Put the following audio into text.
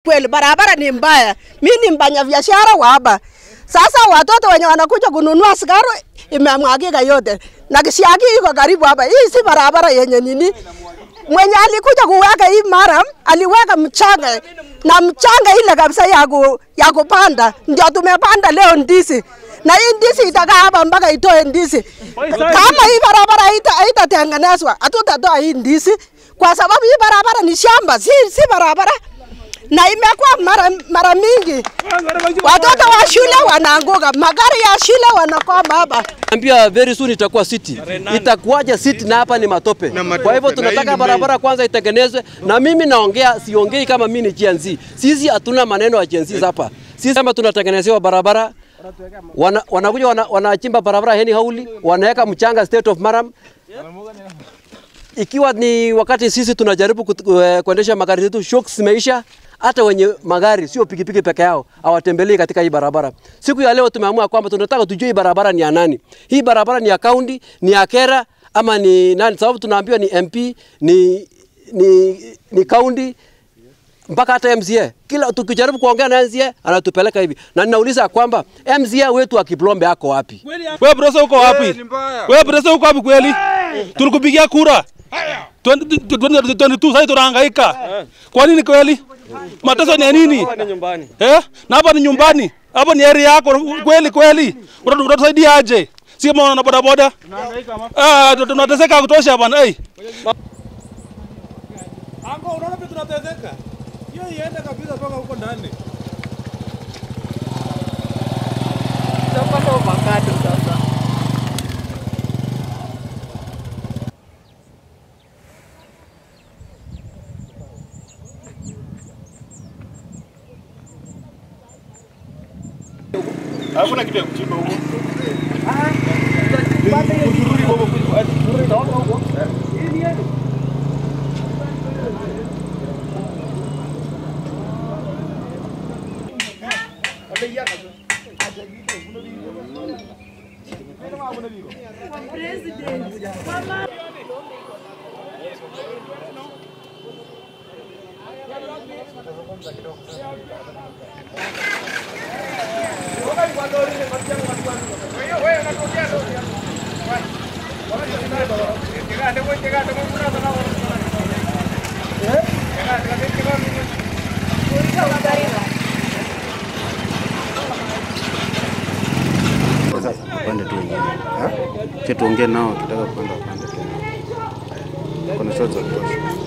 kweli, barabara ni mbaya. Mi ni mfanya biashara wa hapa. Sasa watoto wenye wanakuja kununua sigaro imemwagika yote na kisiagi iko karibu hapa. Hii si barabara yenye nini. Mwenye alikuja kuweka hii maram aliweka mchanga na mchanga ile kabisa ya, ku, ya kupanda, ndio tumepanda leo ndizi na hii ndizi itakaa hapa mpaka itoe ndizi. Kama hii barabara haita- haitatengenezwa, hatutatoa hii ndizi kwa sababu hii barabara ni shamba, si, si barabara na imekuwa mara, mara mingi watoto wa shule wanaanguka, magari ya shule wanakwama hapa. Ambia very soon itakuwa city. Itakuwaje city na hapa ni matope. Kwa hivyo tunataka barabara kwanza itengenezwe, na mimi naongea, siongei kama mimi ni Gen Z. Sisi hatuna maneno ya Gen Z hapa. Sisi kama tunatengenezewa barabara wana, wanakuja wana, wanachimba barabara heni hauli, wanaweka mchanga state of Maram. Ikiwa ni wakati sisi tunajaribu kut- eh, kuendesha magari zetu, shocks zimeisha. Hata wenye magari sio pikipiki peke yao hawatembelei katika hii barabara. Siku ya leo tumeamua kwamba tunataka tujue hii barabara ni ya nani. Hii barabara ni ya kaunti, ni ya Kera ama ni nani? Sababu tunaambiwa ni MP, ni ni ni kaunti mpaka hata MCA. Kila tukijaribu kuongea na MCA anatupeleka hivi, na ninauliza kwamba MCA wetu wa Kiplombe ako wapi? Wewe Bresa uko wapi? Wewe Bresa uko wapi kweli? Tulikupigia kura 2022 sasa tunahangaika. Kwa nini kweli? Mateso ni ya nini? Eh? Na hapa ni nyumbani. Hapa ni area yako kweli kweli. Unatu- Unatusaidia aje? Si kama wana boda boda. Ah, tu- tunateseka kutosha bwana. Eh. Ango, unaona pia tunateseka. Hiyo iende kabisa mpaka huko ndani. Hakuna kitu ya kuchimba huko. Sasa upande tu wengine. Che tuongee nao kitaka kwenda upande tu. Kuna shots za kutosha.